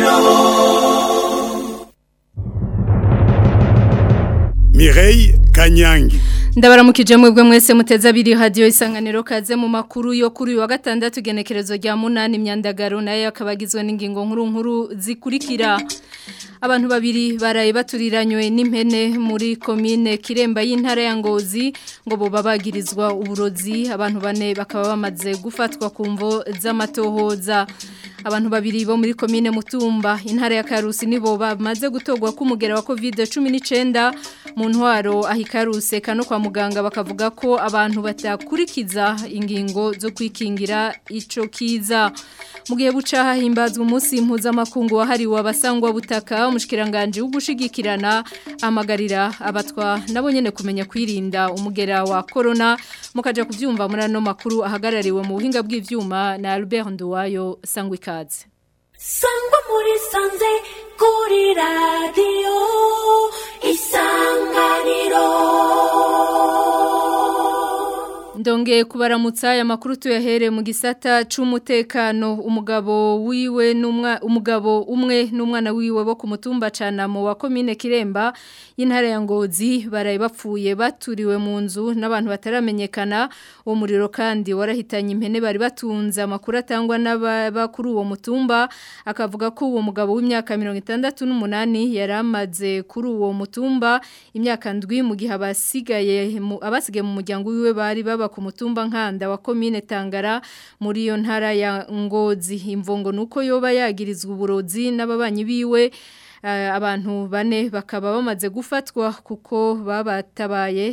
isanganiro Mireille Kanyangi ndabaramukije mwebwe mwese muteze abiri radio isanganiro kaze mu makuru yo kuri uyu wa gatandatu genekerezo rya munani imyandagaro nayo akabagizwe n'ingingo nkuru nkuru zikurikira abantu babiri baraye baturiranywe n'impene muri komine kiremba y'intara ya ngozi ngo boba bagirizwa uburozi abantu bane bakaba bamaze gufatwa ku mvo z'amatohoza abantu babiri bo muri komine mutumba intara ya karusi nibo bamaze gutogwa k'umugera wa covid 19 mu ntwaro ahikaruse kano kwa muganga bakavuga ko abantu batakurikiza ingingo zo kwikingira ico kiza mu gihe buca hahimbazwa umunsi mpuzamakungu wahariwe abasangwa butaka umushikiranganje w'ugushigikirana amagarira abatwa nabo nyene kumenya kwirinda umugera wa corona mukaja kuvyumva muri ano makuru ahagarariwe mu buhinga bw'ivyuma na Albert Nduwayo sangwikaze sangwa muri sanze kuri radio isanganiro Ndonge kubaramutsa aya makuru tuyahere mu gisata c'umutekano umugabo wiwe n'umwa umugabo umwe n'umwana wiwe bo ku mutumba canamo wa commune Kiremba y'intara ya Ngozi baraye bapfuye baturiwe mu nzu n'abantu bataramenyekana uwo muriro kandi warahitanye impene bari batunze amakuru atangwa n'abakuru uwo mutumba akavuga ko uwo mugabo w'imyaka 68 yaramaze kuri uwo mutumba imyaka ndwi mu gihe abasigaye abasigaye mu muryango wiwe bari baba ku mutumba nkanda wa komine Tangara muri iyo ntara ya Ngozi imvongo nuko yoba yagirizwa uburozi n'ababanyi biwe abantu bane bakaba bamaze gufatwa kuko babatabaye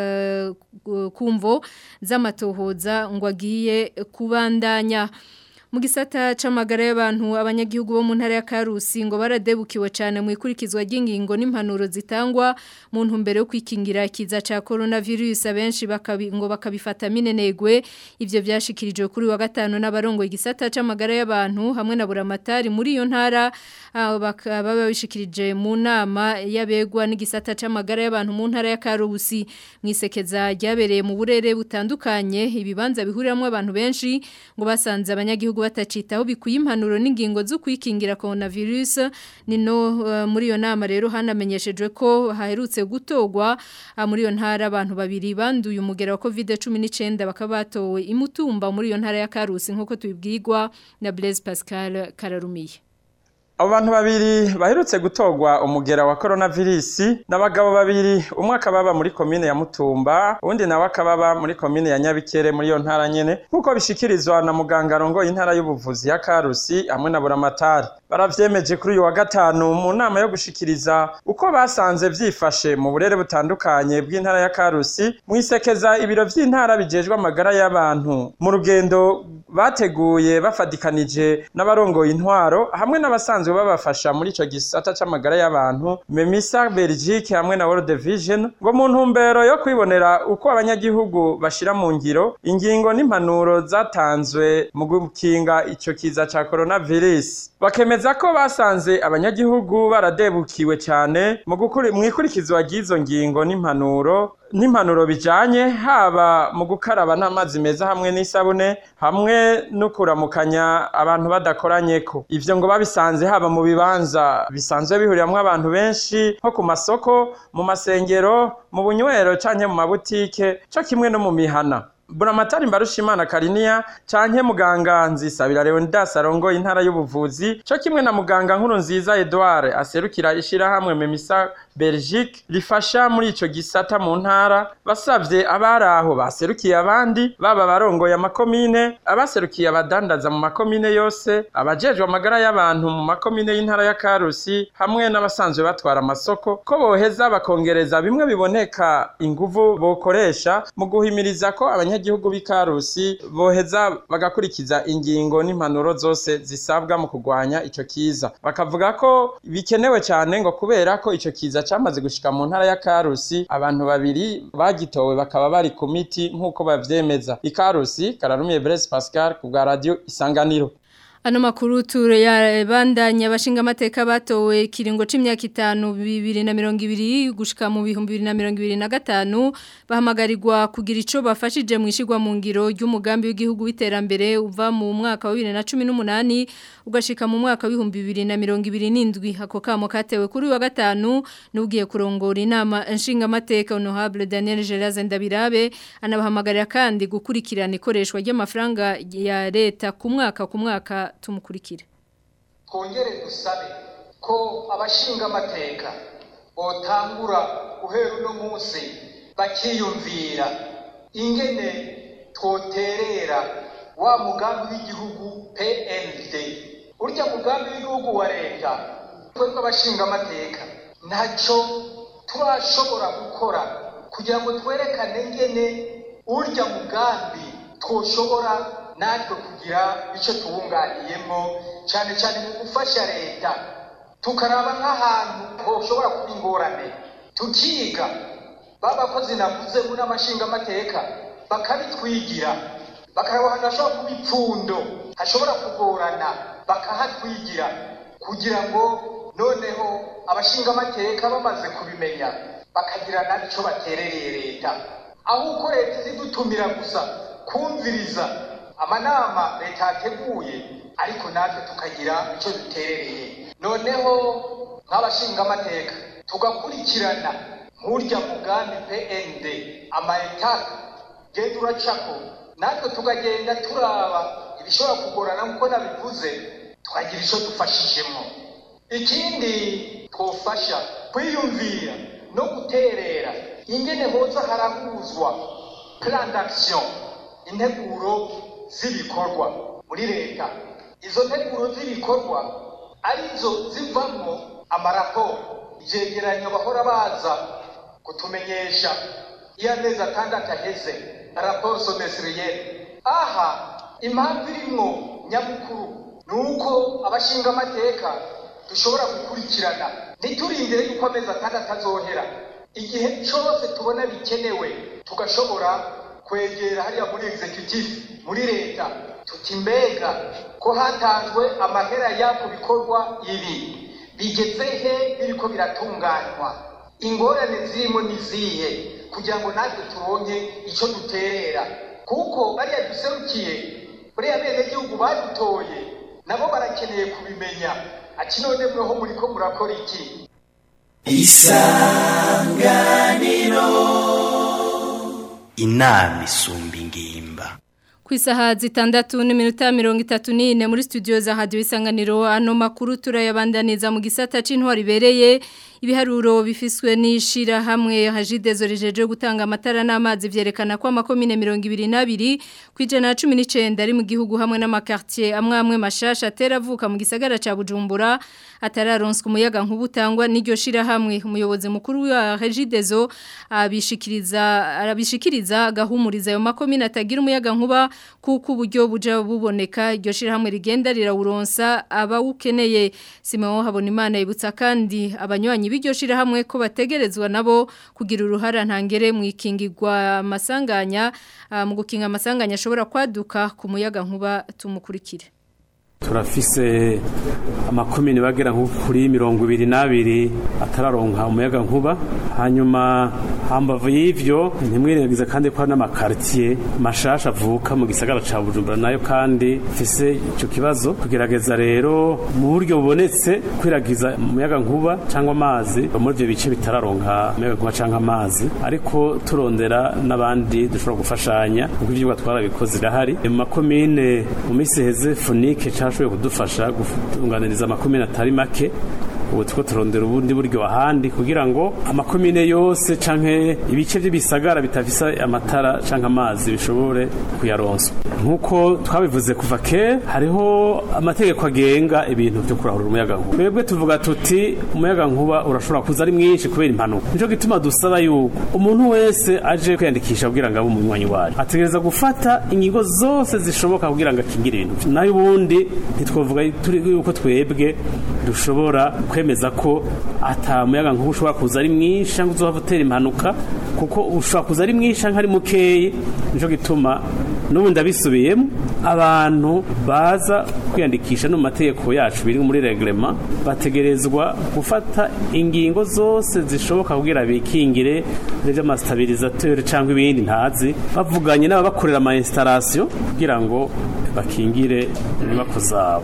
kumvo z'amatohoza ngo agiye kubandanya mu gisata c'amagara y'abantu abanyagihugu bo mu ntara ya Karusi ngo baradebukiwe cyane mu ikurikizwa ry'ingingo n'impanuro zitangwa mu ntumbero yo kwikingira kiza ca coronavirus abenshi bakabi ngo bakabifata minenegwe ivyo byashikirijwe kuri wa gatano n'abarongo igisata c'amagara y'abantu hamwe na buramatari muri iyo ntara bakaba babishikirije mu nama yabegwa n'igisata c'amagara y'abantu mu ntara ya Karusi mwisekeza ryabereye mu burere butandukanye ibibanza bihuriramwe abantu benshi ngo basanze abanyagihugu batacitaho bikuye impanuro n'ingingo zo kwikingira coronavirus nino uh, muri iyo nama rero hanamenyeshejwe ko haherutse gutogwa uh, muri iyo ntara abantu babiri banduye umugera wa COVID-19 bakaba batowe imutumba muri iyo ntara ya Karusi nkuko tubibwirwa na Blaise Pascal Kararumiye abo bantu babiri baherutse gutogwa umugera wa coronavirus n'abagabo babiri umwe akababa muri komine ya Mutumba undi nawe akababa muri komine ya Nyabikere muri iyo ntara nyene nkuko bishikirizwa na muganga rongo intara y'ubuvuzi ya Karusi hamwe na Buramatari baravyemeje kuri uyu wa gatanu mu nama yo gushikiriza uko basanze vyifashe mu burere butandukanye bw'intara ya Karusi mwisekeza ibiro vy'intara bijejwe amagara y'abantu mu rugendo bateguye bafadikanije n'abarongoye intwaro hamwe n'abasanzwe babafasha muri ico gisata c'amagara y'abantu Memisa Belgique hamwe na World Vision ngo mu ntumbero yo kwibonera uko abanyagihugu bashira mu ngiro ingingo n'impanuro zatanzwe mu gukinga ico kiza ca coronavirus bakemeza ko basanze abanyagihugu baradebukiwe cyane mu ikurikizwa ry'izo ngingo n'impanuro n'impanuro bijanye haba mu gukaraba n'amazi meza hamwe n'isabune hamwe no kuramukanya abantu badakoranyeko ivyo ngo babisanze haba mu bibanza bisanzwe bihuriramwo abantu benshi nko ku masoko mu masengero mu bunywero canke mu mabutike co kimwe no mu mihana Buramatari Mbarushimana Kariniya canke muganga Nzisabira Leonidas arongoye intara y'ubuvuzi co kimwe na muganga nkuru nziza Edouard aserukira ishira hamwe Memisa Belgique rifasha muri ico gisata mu ntara basavye abaraho baserukiye abandi baba barongoye amakomine abaserukiye abadandaza mu makomine yose abajejwe amagara y'abantu mu makomine y'intara ya Karusi hamwe n'abasanzwe batwara amasoko ko boheza bakongereza bimwe biboneka inguvu bokoresha mu guhimiriza ko abanyagihugu b'ikarusi boheza bagakurikiza ingingo n'impanuro zose zisabwa mu kurwanya ico kiza bakavuga ko bikenewe cyane ngo kubera ko ico kiza camaze gushika mu ntara ya Karusi abantu babiri bagitowe bakaba bari ku miti nk'uko bavyemeza ikarusi kararumiye Blaise Pascal ku bwa radio isanganiro Ano makuru turayabandanya abashinga amateka batowe kiringo c'imyaka itanu bibiri na mirongo ibiri gushika mu bihumbi bibiri na mirongo ibiri na gatanu bahamagarirwa kugira ico bafashije mu ishigwa mu ngiro ry'umugambi w'igihugu w'iterambere uva mu mwaka wa bibiri na cumi n'umunani ugashika mu mwaka w'ibihumbi bibiri na mirongo ibiri n'indwi ako kamo katewe kuri uyu wa gatanu n'ugiye kurongora inama nshinga amateka honorable Daniel Geraze Ndabirabe anabahamagarira kandi gukurikirana ikoreshwa ry'amafaranga ya leta ku mwaka ku mwaka tumukurikire twongere dusabe ko abashinga amateka botangura guhera uno munsi bakiyumvira ingene twoterera wa mugambi w'igihugu PND urya mugambi w'igihugu wa leta twebwe abashinga amateka ntacyo turashobora gukora kugira ngo twerekane ngene urya mugambi twoshobora natwe kugira icyo tuwunganiyemo cyane cyane mu gufasha leta tukaraba nk'ahantu hoshobora kuba ingorane tukiga ba bakozi navuze muri amashinga amateka bakabitwigira bakaraba ahantu hashobora kuba ipfundo hashobora kugorana bakahatwigira kugira ngo noneho abashinga amateka bamaze kubimenya bakagira n'icyo baterereye leta aho uko leta izidutumira gusa kumviriza amanama leta yateguye ariko natwe tukagira icyo duterereye noneho nk'abashinga amateka tugakurikirana nk'urya mugambi pnd amayetape genda uracako natwe tukagenda turaba ibishobora kugorana nk'uko nabivuze tukagira icyo dufashijemo ikindi twofasha kwiyumvira no guterera ingene hoza harahuzwa plan d'action integuro z'ibikorwa muri leta izo nteguro z'ibikorwa arizo zivamo amaraporo ivyegeranyo bahora baza kutumenyesha iyo amezi atandatu aheze raporo someseriyeri aha impamvu irimwo nyamukuru ni uko abashinga amateka dushobora gukurikirana ntiturindire yuko amezi atandatu azohera igihe cyose tubona bikenewe tugashobora kwegera hariya muri executive muri leta tuti mbega ko hatanzwe amahera y'ako bikorwa ibi bigeze he biriko biratunganywa ingorane zirimo nizihe kugira ngo natwe turonke icyo duterera kuko bariya duserukiye buriya bene gihugu badutoye nabo barakeneye kubimenya ati none mweho muriko murakora iki inama isumba ingimba ku isaha zitandatu n'iminota mirongo itatu n'ine muri studio za hadiyo isanganiro ano makuru turayabandaniza mu gisata c'intwari ibereye ibiharuro bifiswe n'ishirahamwe hajidezo rijeje gutanga amatara n'amazi vyerekana ko amakomine mirongo ibiri n'abiri ku ijana na cumi n'icenda ari mu gihugu hamwe n'amakartier amwe amwe mashasha ateravuka mu gisagara ca bujumbura atararonswa umuyaga nk'ubutangwa n'iryo shirahamwe umuyobozi mukuru wa hajidezo abishikiriza arabishikiriza agahumuriza ayo makomine atagira umuyaga nkuba kuko uburyo buja buboneka iryo shirahamwe rigenda rirawuronsa abawukeneye Simon Habonimana ibutsa kandi abanywanyi b'iryo shirahamwe ko bategerezwa nabo kugira uruhara ntangere mu ikingirwa amasanganya ah, mu gukinga amasanganya ashobora kwaduka ku muyaga nkuba tumukurikire turafise amakomini bagera nko kuri mirongo ibiri n'abiri atararonka umuyaga nkuba hanyuma hambavu y'ivyo ntimwirengagize kandi ko hari n'amakartier mashasha avuka mu gisagara ca bujumbura nayo kandi fise ico kibazo kugerageza rero mu buryo bubonetse kwiragiza umuyaga nkuba cyangwa amazi muri ivyo bice bitararonka umuyaga nkuba cyangwa amazi ariko turondera n'abandi dushobora gufashanya kuko ivyigwa twarabikoze birahari mu makomine mu minsi heze funike cyashoboye kudufasha gutunganiriza amakomine atari make ubu two turondera ubundi buryo ahandi kugira ngo amakomine yose canke ibice by'ibisagara bitafise amatara canke amazi bishobore kuyaronswa nk'uko twabivuze kuva kera hariho amategeko agenga ibintu byo kurahura umuyaga nkuba twebwe tuvuga tuti umuyaga nkuba urashobora kuza ari mwinshi kubera impanuka nico gituma dusaba yuko umuntu wese aje kwiyandikisha kugira ngo abe umunywanyi wacu ategereza gufata ingingo zose zishoboka kugira ngo akingire ibintu nayo ubundi ntitwovuga turi yuko twebwe ntidushobora kwemeza ko ata muyaga nkuba ushobora kuza ari mwinshi cyangwa uzohava utera impanuka kuko ushobora kuza ari mwinshi cyangwa ari mukeyi nico gituma n'ubu ndabisubiyemo abantu baza kwiyandikisha no mu mategeko yacu biri muri reglema bategerezwa gufata ingingo zose zishoboka kugira bikingire by'amasitabilisateur cyangwa ibindi ntazi bavuganye n'ababakorera ama installation kugira ngo bakingire inyubako zabo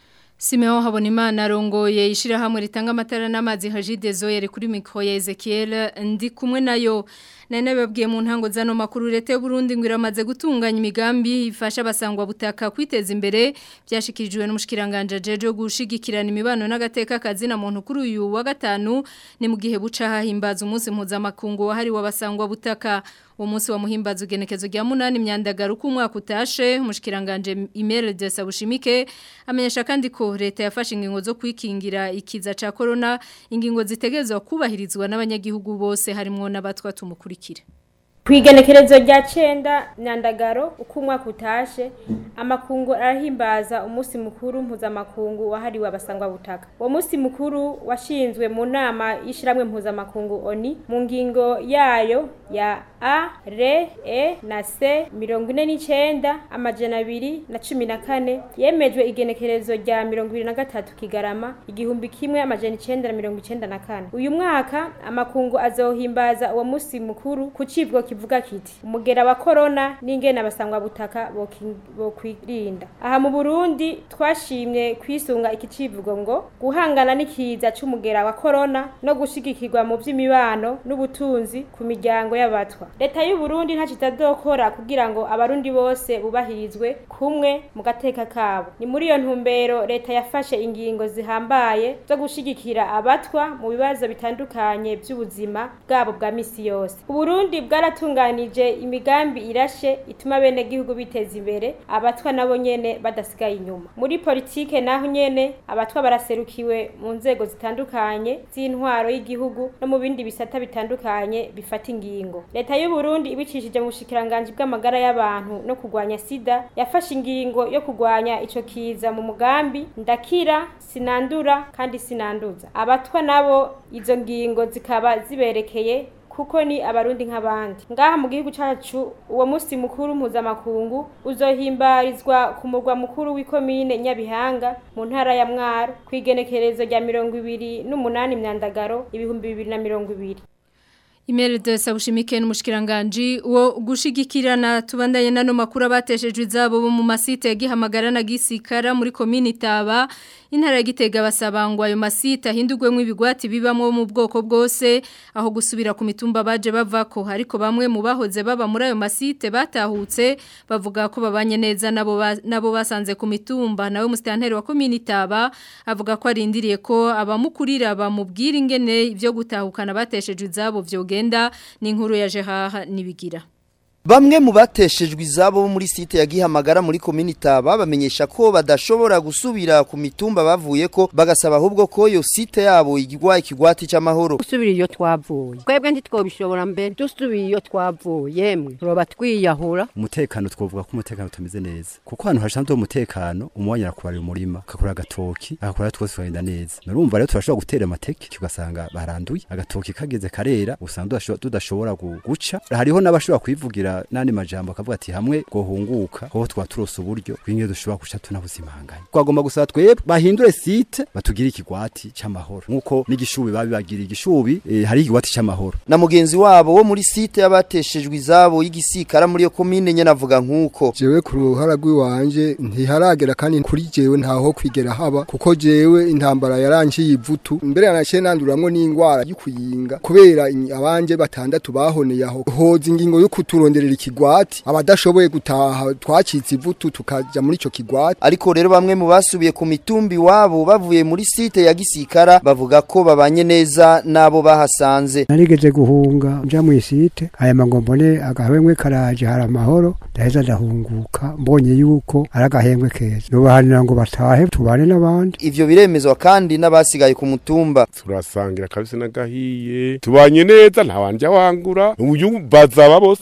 Simeo Habonimana arongoye ishirahamwe ritanga amatara n'amazi Hajidezo yari kuri mikro ya Ezekiel ndi kumwe nayo nane babwiye mu ntango zano makuru leta y'u Burundi ngo iramaze gutunganya imigambi ifasha abasangwa butaka kwiteza imbere byashikirijwe n'umushikiranganje jeje gushigikirana imibano n'agateka kazi na muntu kuri uyu wa gatanu ni mu gihe buca hahimbaza umunsi mpuzamakungu wahari wabasangwa butaka uwo munsi wa muhimbaza ugenekezo rya munani myandagaru ku mwaka utashe umushikiranganje Imere de Sabushimike amenyesha kandi ko leta yafashe ingingo zo kwikingira ikiza ca corona ingingo zitegezwa kubahirizwa n'abanyagihugu bose harimo n'abatwa tumukurikira Kwigenekerezo rya cenda nyandagaro uko umwaka utashe amakungu arahimbaza umunsi mukuru mpuzamakungu wahariwe abasangwa butaka uwo munsi mukuru washinzwe mu nama y'ishiramwe mpuzamakungu ONI mu ngingo yayo ya A, R, E na C mirongo ine n'icenda amajana abiri na cumi na kane yemejwe igenekerezo rya mirongo ibiri na gatatu kigarama igihumbi kimwe amajana icenda na mirongo icenda na kane uyu mwaka amakungu azohimbaza uwo munsi mukuru ku civugo kivuga kiti umugera wa korona n'ingene abasangwa butaka bokwirinda aha mu Burundi twashimye kwisunga iki civugo ngo guhangana n'ikiza c'umugera wa korona no gushigikirwa mu vy'imibano n'ubutunzi ku miryango y'abatwa leta y'u Burundi nta kitadokora kugira ngo abarundi bose bubahirizwe kumwe mu gateka kabo ni muri iyo ntumbero leta yafashe ingingo zihambaye zo gushigikira abatwa mu bibazo bitandukanye by'ubuzima bwabo bwa misi yose Uburundi bwaratunganije imigambi irashe ituma bene gihugu biteza imbere abatwa nabo nyene badasigaye inyuma muri politike naho nyene abatwa baraserukiwe mu nzego zitandukanye z'intwaro y'igihugu no mu bindi bisata bitandukanye bifata ingingo leta y'u Burundi ibicishije mu bushikiranganje bw'amagara y'abantu no kurwanya sida yafashe ingingo yo kurwanya ico kiza mu mugambi ndakira sinandura kandi sinanduza abatwa nabo izo ngingo zikaba ziberekeye kuko ni abarundi nk'abandi ngaha mu gihugu cacu uwo musi mukuru mpuzamakungu uzohimbarizwa ku murwa mukuru w'ikomine nyabihanga mu ntara ya mwaro kw'igenekerezo rya mirongo ibiri n'umunani myandagaro ibihumbi bibiri na mirongo ibiri Imere de Sabushimike n'umushikiranganje wo gushigikirana tubandanye nano makuru abateshejwe izabo bo mu masite yagihamagara na gisikara muri komini Taba intara ya Gitega basabangwa ayo masite ahindurwemo ibigwati bibamwe mu bwoko bwose aho gusubira ku mitumba baje bavako ariko bamwe mu bahoze baba muri ayo masite batahutse bavuga ko babanye neza nabo nabo basanze ku mitumba nawe mustanteri wa komini Taba avuga ko arindiriye ko abamukurira bamubwira ingene ivyo gutahukana bateshejwe izabo vyoge genda ni inkuru ya jehaha nibigira Bamwe mu bateshejwe izabo muri site ya Gihamagara muri komini Taba bamenyesha ko badashobora gusubira ku mitumba bavuye ko bagasaba ahubwo ko yo site yabo igwa ikigwati cy'amahoro. Usubira iyo twavuye. Kwebwe ntitwobishobora mbere. Dusubiye iyo twavuye yemwe. Roba twiyahura. Umutekano twovuga ko umutekano utameze neza. Kuko hano hashanzwe umutekano umwanya kubarira umurima, akakora agatoki, akakora twose bagenda neza. Narumva rero turashobora gutera amateke tugasanga baranduye. Agatoki kageze karera usanga tudashobora guca. Hariho n'abashobora kwivugira nani majambo akavuga ati hamwe gohunguka ho twaturose uburyo kwinge dushobora guca tunabuzimanganya twagomba gusaba twebwe bahindure site batugira ikigwati cy'amahoro nkuko n'igishubi babibagira igishubi e, hari ikigwati cy'amahoro na mugenzi wabo wo muri site yabateshejwe izabo y'igisikara muri yo komine nyene avuga nkuko jewe ku ruhara rw'iwanje ntiharagera kandi kuri jewe ntaho kwigera haba kuko jewe intambara yaranje yivutu mbere yanaciye nanduramwo n'ingwara y'ukuyinga kubera abanje batandatu bahoneye aho hoza ingingo yo kuturondera kuronderera ikigwati abadashoboye gutaha twacitse ivutu tukaja muri ico kigwati ariko rero bamwe mu basubiye ku mitumbi wabo bavuye muri site ya Gisikara bavuga ko babanye neza nabo bahasanze narigeze guhunga nja mu site aya magombone agahwemwe karaje hari amahoro ndaheza ndahunguka mbonye yuko ari agahembwe keza nubahanira ngo batahe tubane n'abandi ivyo biremezwa kandi n'abasigaye ku mutumba turasangira kabisa n'agahiye tubanye neza nta wanje wangura uyu bazaba bose aba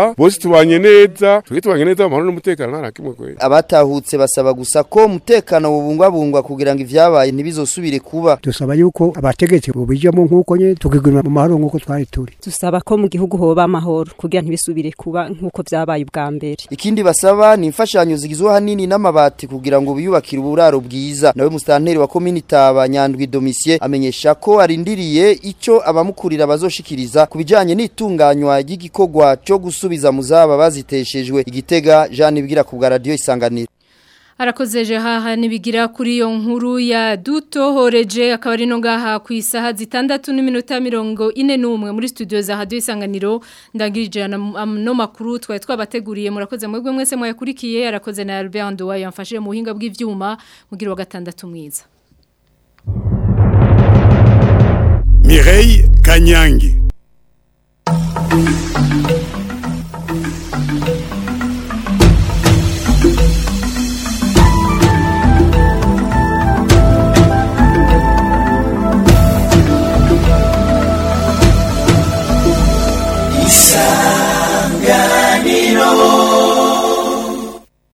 ngaha bose tubanye neza twige tubanye neza amahoro n'umutekano nta nakimwe kwera abatahutse basaba gusa ko umutekano bubungwabungwa kugira ngo ivyabaye ntibizosubire kuba dusaba yuko abategetsi bubijamo nk'uko nyene tukiguma mu mahoro nk'uko twari turi dusaba ko mu gihugu hoba amahoro kugira ntibisubire kuba nk'uko vyabaye ubwa mbere ikindi basaba ni imfashanyo zigizwe hanini n'amabati kugira ngo biyubakire uburaro bwiza nawe musitanteri wa komini taba nyandwi domisie amenyesha ko arindiriye ico abamukurira bazoshikiriza ku bijanye n'itunganywa ry'igikorwa cyo gusubiza mu zaba baziteshejwe igitega Jean Ibwira ku bwa radio isanganiro Arakozeje haha nibigira kuri iyo nkuru ya dutohoreje akaba ari no ngaha ku isaha zitandatu n'iminota mirongo ine n'umwe muri studio za radio isanganiro ndangirije no makuru twari twabateguriye murakoze mwebwe mwese mwayakurikiye arakoze na Albert Ndowa yamfashije mu buhinga bw'ivyuma mugira wa gatandatu mwiza Mireille Kanyangi isanganiro